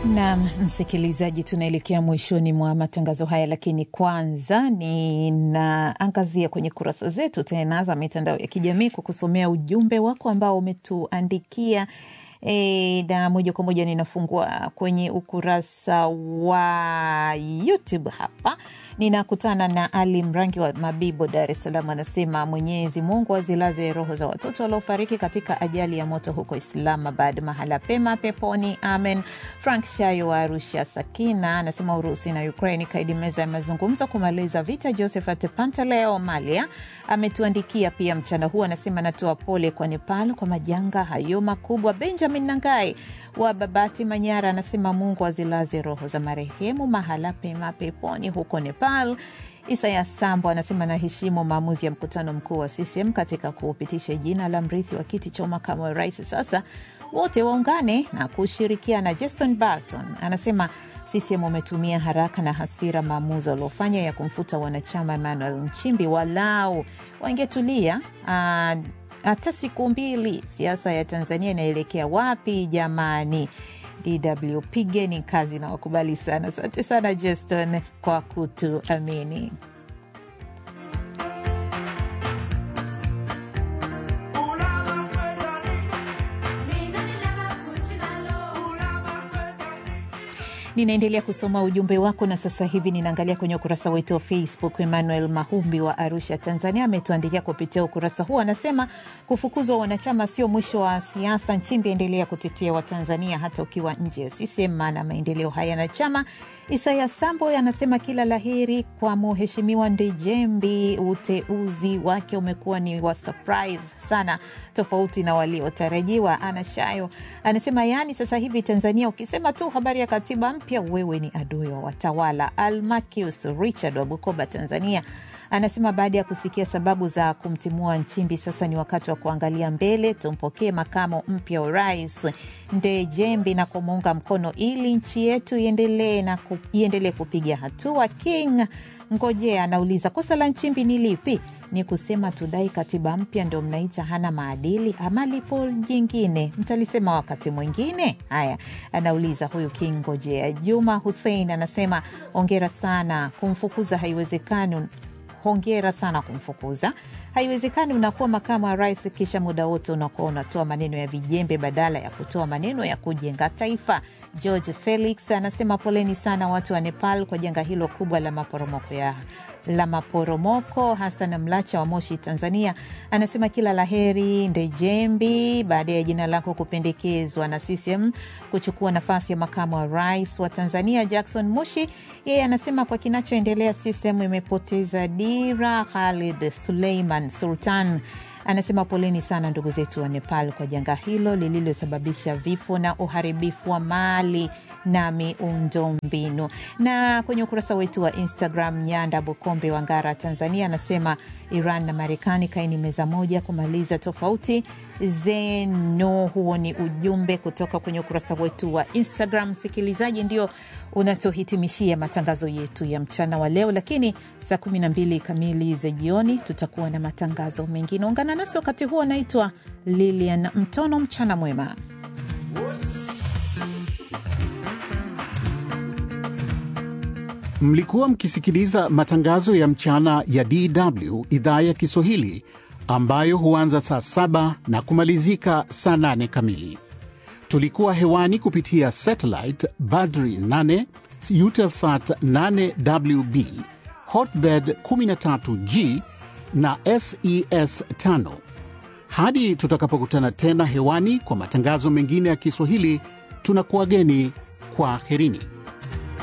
Naam, msikilizaji, tunaelekea mwishoni mwa matangazo haya, lakini kwanza ninaangazia kwenye kurasa zetu tena za mitandao ya kijamii kwa kusomea ujumbe wako ambao umetuandikia. E, na moja kwa moja ninafungua kwenye ukurasa wa YouTube hapa, ninakutana na Ali Mrangi wa Mabibo, Dar es Salaam. Anasema Mwenyezi Mungu azilaze roho za watoto waliofariki katika ajali ya moto huko Islamabad, mahala pema peponi, amen. Frank Shayo wa Arusha Sakina anasema Urusi na Ukraini kaidi meza ya mazungumzo kumaliza vita. Josephat Pantaleo Malia ametuandikia pia mchana huu, anasema natoa pole kwa Nepal kwa majanga hayo makubwa. Benjamin Nangai wa Babati Manyara anasema Mungu azilaze roho za marehemu mahala pema peponi huko Nepal. Isaya Sambo anasema naheshimu maamuzi ya mkutano mkuu wa CCM katika kupitisha jina la mrithi wa kiti cha makamu wa rais. Sasa wote waungane na kushirikiana. Justin Barton anasema CCM umetumia haraka na hasira maamuzi waliofanya ya kumfuta wanachama Emmanuel Nchimbi, walau wangetulia hata siku mbili. Siasa ya Tanzania inaelekea wapi jamani? DW pigeni kazi na wakubali sana. Asante sana Justin kwa kutuamini. Ninaendelea kusoma ujumbe wako na sasa hivi ninaangalia kwenye ukurasa wetu wa Facebook. Emmanuel Mahumbi wa Arusha, Tanzania, ametuandikia kupitia ukurasa huu, anasema kufukuzwa wanachama sio mwisho wa siasa. Nchimbi endelea kutetea Watanzania hata ukiwa nje ya CCM, maana maendeleo hayana chama. Isaya Sambo anasema kila laheri kwa mheshimiwa Ndejembi, uteuzi wake umekuwa ni wa surprise sana, tofauti na waliotarajiwa. Ana Shayo anasema yaani, sasa hivi Tanzania ukisema tu habari ya katiba mpya wewe ni adui wa watawala. Almakius Richard wa Bukoba, Tanzania anasema baada ya kusikia sababu za kumtimua Nchimbi, sasa ni wakati wa kuangalia mbele, tumpokee makamo mpya wa rais Ndejembi na kumuunga mkono ili nchi yetu iendelee na ku, iendelee kupiga hatua. King Ngojea anauliza kosa la Nchimbi ni lipi? Ni kusema tudai katiba mpya ndio mnaita hana maadili ama lipo jingine? Mtalisema wakati mwingine. Haya, anauliza huyu King Ngojea. Juma Hussein anasema ongera sana, kumfukuza haiwezekani hongera sana kumfukuza. Haiwezekani unakuwa makamu wa rais, kisha muda wote unakuwa unatoa maneno ya vijembe badala ya kutoa maneno ya kujenga taifa. George Felix anasema poleni sana watu wa Nepal kwa janga hilo kubwa la maporomoko ya la maporomoko. Hasan Mlacha wa Moshi, Tanzania, anasema kila laheri Ndejembi baada ya jina lako kupendekezwa na CCM kuchukua nafasi ya makamu wa rais wa Tanzania. Jackson Mushi yeye anasema kwa kinachoendelea CCM imepoteza dira. Khalid Suleiman Sultan anasema poleni sana ndugu zetu wa Nepal kwa janga hilo lililosababisha vifo na uharibifu wa mali na miundombinu. Na kwenye ukurasa wetu wa Instagram, Nyanda Bukombe wa Ngara, Tanzania, anasema Iran na Marekani kaini meza moja kumaliza tofauti zenu. Huo ni ujumbe kutoka kwenye ukurasa wetu wa Instagram. Msikilizaji, ndio unatuhitimishia matangazo yetu ya mchana wa leo, lakini saa 12 kamili za jioni tutakuwa na matangazo mengine. Ungana nasi wakati huo. Anaitwa Lilian Mtono. Mchana mwema. Mlikuwa mkisikiliza matangazo ya mchana ya DW idhaa ya Kiswahili ambayo huanza saa saba na kumalizika saa nane kamili. Tulikuwa hewani kupitia satellite Badri 8 Eutelsat 8WB Hotbird 13G na SES 5. Hadi tutakapokutana tena hewani kwa matangazo mengine ya Kiswahili, tunakuwageni kwa herini.